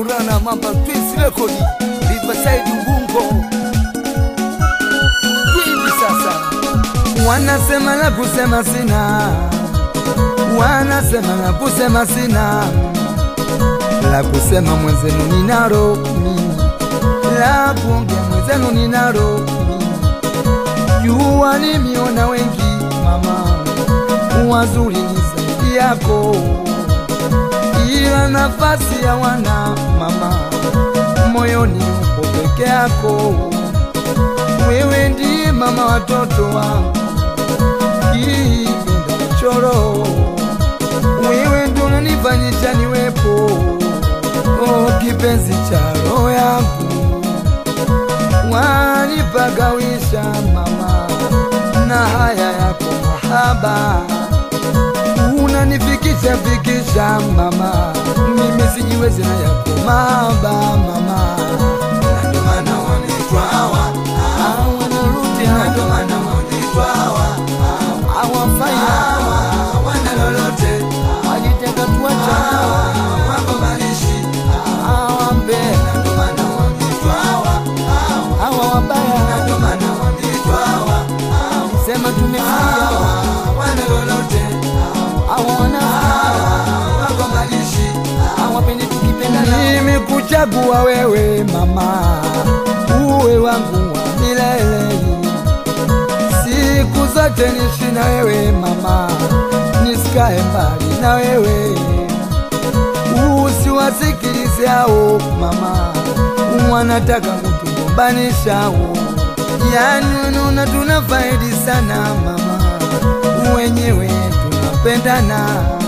Maulana Mamba Twins Record Riverside Ubungo. Hivi sasa wanasema la kusema sina, wanasema la kusema sina, la kusema mwenzenu ninalo mimi, la kuongea mwenzenu ninalo mimi. Jua nimiona wengi mama, wazuri ni zaidi yako ila nafasi ya wana mama moyoni upo peke yako. Wewe ndiye mama watoto wangu, kipenda choro, wewe ndo unanifanyisha niwepo, oh, kipenzi cha roho yangu, wanipagawisha mama na haya yako mahaba unanifikisha fikisha mama, mimi sijiwezi na yako mahaba mama, Na ndio maana wanaitwa hawa, Ah, wanarudi na na ndio maana wanaitwa hawa, hawafai hawa wana lolote, wajiteka tuacha hawa wagombanishi, hawambe na ndio maana wanaitwa hawa, hawa wabaya, na ndio maana wanaitwa hawa, sema tumefikia hawa wana lolote, hawa wana hawa wagombanishi, hawapendi tukipendana. Mimi kuchagua wewe mama, uwe wangu wa milele, siku zote nishi na wewe mama, nisikae mbali na wewe, usiwasikilize hao mama, wanataka kutugombanisha hao. Yani unaona tunafaidi sana mama, wenyewe tunapendana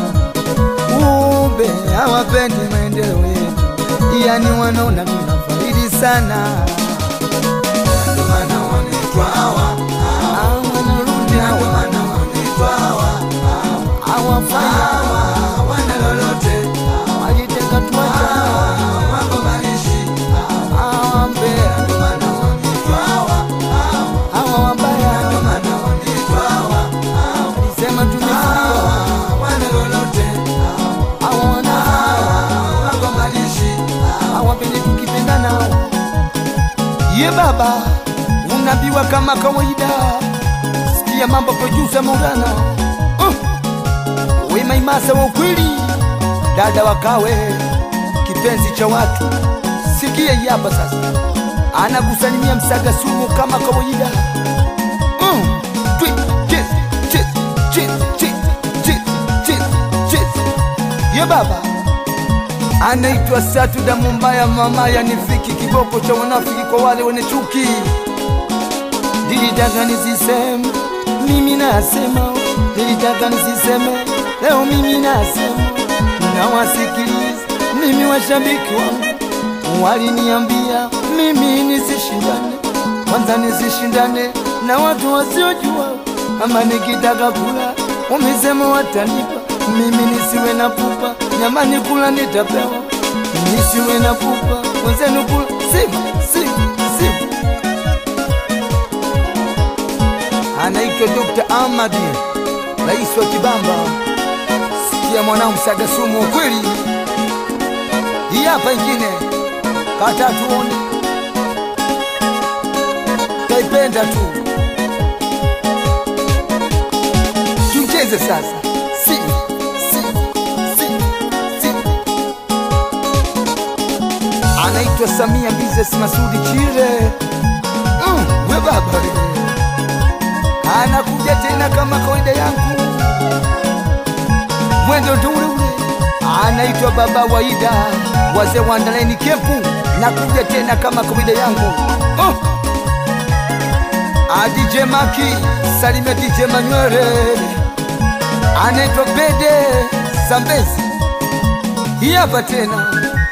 kumbe hawapendi maendeleo yetu, yani wanaona tunafaidi sana. na ndio maana wanaitwa hawa, Ah, wanarudi na ndio hawa maana wanaitwa hawa, hawafai hawa wana lolote, wajiteka tuacha hawa wagombanishi, hawambe ndio maana wanaitwa hawa, hawa wabaya, ndio maana wanaitwa hawa, sema tumefikia wana lolote, hawa wana wagombanishi, hawapendi tukipendana. Ye baba, unabiwa kama kawaida, sikia mambo producer Maulana uh. We maimasa wa ukweli, dada wakawe, kipenzi cha watu, sikia hii hapa sasa, anakusalimia msaga sumu kama kawaida uh. Twi, chis, chis, chis, chis, chis, chis, chis. Ye baba anaitwa Satuda Mumbaya, mama yanifiki kiboko cha wanafiki kwa wale wenye chuki. Nilitaka nisiseme, mimi nasema, nilitaka nisiseme, leo mimi nasema, nawasikiliza mimi, washabiki wangu waliniambia mimi nisishindane, kwanza nisishindane na watu wasiojua, ama nikitaka kula wamesema watanipa mimi, nisiwe na pupa, nyamani kula nitapewa, nisiwe na pupa, wenzenu kula simu simu simu. Anaitwa Dr. Ahmadi, rais wa Kibamba. Sikia mwanangu, saga sumu wa kweli. Hii hapa ingine kata tuone, taipenda tu, tucheze sasa. Si, si, si, si. Anaitwa Samia Business Masudi Chile. Mm, we baba we. Anakuja tena kama kawaida yangu, mwendo ndo ule ule. Anaitwa Baba Waida, wazee wa Ndaleni Kempu. Nakuja tena kama kawaida yangu oh. DJ Maki, salimia DJ Manywere, anaitwa Bede Zambezi. Hii hapa tena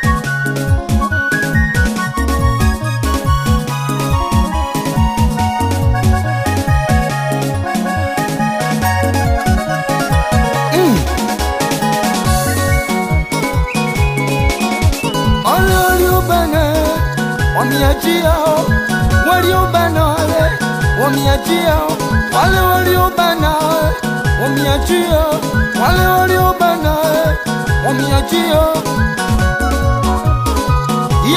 Wale waliobana wameachia, waliobana wale wameachia, wale waliobana wameachia, wale waliobana wameachia.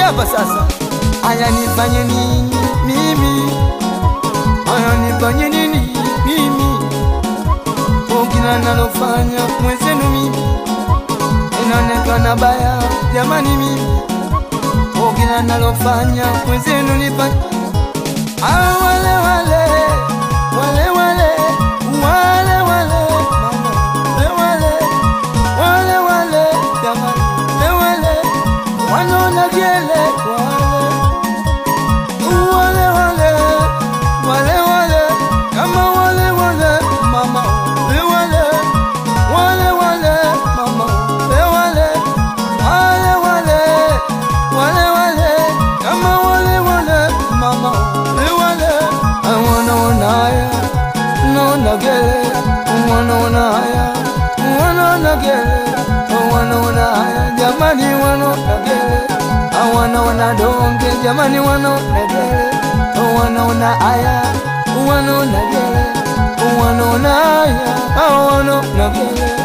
hapa sasa, aya nifanye nini mimi? Aya nifanye nini mimi? Kila nalofanya mwenzenu mimi inaonekana baya, jamani mimi kila nalofanya mwenzenu nifanye Ah, wale wale wale wale wale wale mama wale wale wale wale jamani wale wale wanaona gele wale wale wale wale wale kama wale wale mama wale wale wale wale mama wale wale wale wale wale kama wale wale mama wale wanaona haya naona gele wanaona haya wanaona gele wanaona haya jamani wanaona gele wanaona donge jamani wanaona gele wanaona haya wanaona gele wanaona haya wanaona gele